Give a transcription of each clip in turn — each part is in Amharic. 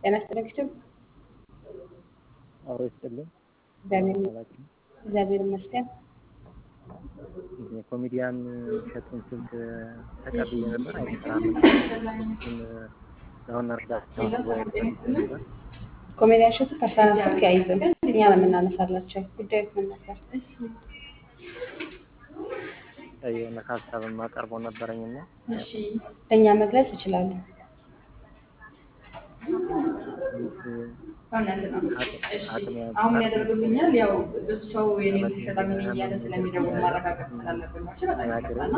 ጤና ይስጥልኝ። አብሮ ይስጥልኝ። እግዚአብሔር አላችሁ እግዚአብሔር ይመስገን። የኮሜዲያን እሸቱን ስልክ ተቀብዬ ነበር። አይሰራም። እሱን ለአሁን እርዳታ ወይ ነበር ኮሜዲያን እሸቱ ፐርሰናል ስልክ አይይዝም። እኛ ነው የምናነሳላቸው። ጉዳዩ ምን ነበር? የሆነ ሀሳብ የማቀርበው ነበረኝና ለእኛ መግለጽ ይችላሉ። አሁን ያደርጉልኛል። ያው ብዙ ሰው የኔ ተሸጣሚ ነኝ እያለ ስለሚደውል ማረጋገጥ ስላለብን ነው። በጣም ይቀርታና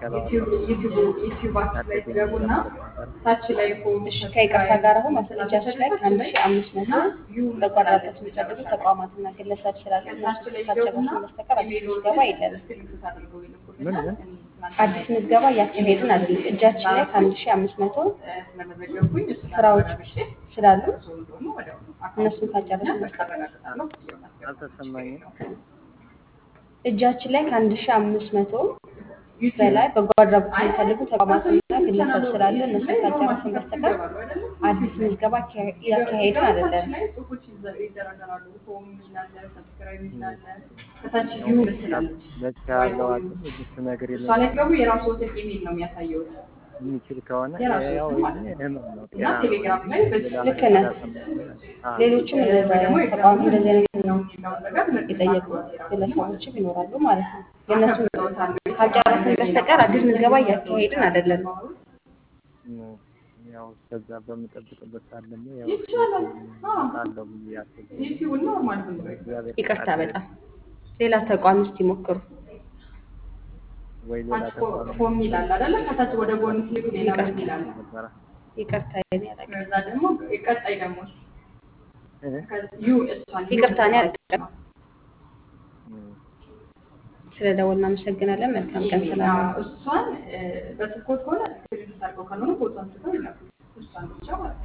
ዩቲዩባችን ላይ ትገቡና ታች ላይ እሺ ከይቅርታ ጋር አሁን ማስረጃችን ላይ ከአንድ ሺህ አምስት መቶ በጎ አድራጎት የሚፈልጉ ተቋማትና ግለሰብ ስላሉ እነሱ ካልጨረስን በስተቀር አዲስ ምዝገባ የለንም። ምን ምን አዲስ ምዝገባ እያካሄድን አይደለም። እጃችን ላይ ከአንድ ሺህ አምስት መቶ ስለመዘገብኩኝ ስራዎች ስላሉ እነሱን ካልጨረስን በስተቀር አልተሰማኝም። እጃችን ላይ ከአንድ ሺህ አምስት መቶ በላይ በጎ አድራጎት የሚፈልጉ ተቋማትና ግለሰብ ስላለ እነሱን ካልጨረስን በስተቀር አዲስ ምዝገባ እያካሄድን አይደለም። ጽሁፎች ይደረደራሉ። ሆም ይላል፣ ሰብስክራይብ ይላል፣ ከታች ቪው ትላለች። በዚህ ያለው አቅም እሱ ነገር እሷ ላይ ገቡ የራሱ ወተት ኢሜል ነው የሚያሳየው የሚችል ከሆነ የራሱ ያው ስም ማለት ነው። ህመም ነው። እና ቴሌግራም ላይ በዚህ ልክ ነህ። ሌሎችም እንደዛ ተቋም እንደዚህ አይነት ነው የሚለውን ነገር የጠየቁ ግለሰቦችም ይኖራሉ ማለት ነው። የእነሱን ካልጨረስን በስተቀር አዲስ ምዝገባ እያካሄድን አይደለም። ያው ከዛ በምጠብቅበት ሰዓት ደግሞ ያው ይቻላል። አዎ። አለው ብዬ አስቤ ዩቲዩብ ኖርማል ዝም ብሎ እግዚአብሔር ይቅርታ ፈቃድ በጣም ሌላ ተቋም እስቲ ሞክሩ። ወይ ሌላ ታች ተቋም ሆም ይላል አይደለ? ከታች ወደ ጎን ሲሄዱ ሌላ ይቅርታ። ይላል። ነበረ ይቅርታ የኔ አለቃ ከዛ ደግሞ ቀጣይ ደግሞ እ? ዩ እሷን ይቅርታ እኔ አልቀም ስለ ደወል እናመሰግናለን። መልካም ቀን ስላለ እሷን በስልኮት ከሆነ ስክሪን አድርገው ካልሆነ ፎቶ አንስተው ይላሉ። እሷን ብቻ ማለት ነው።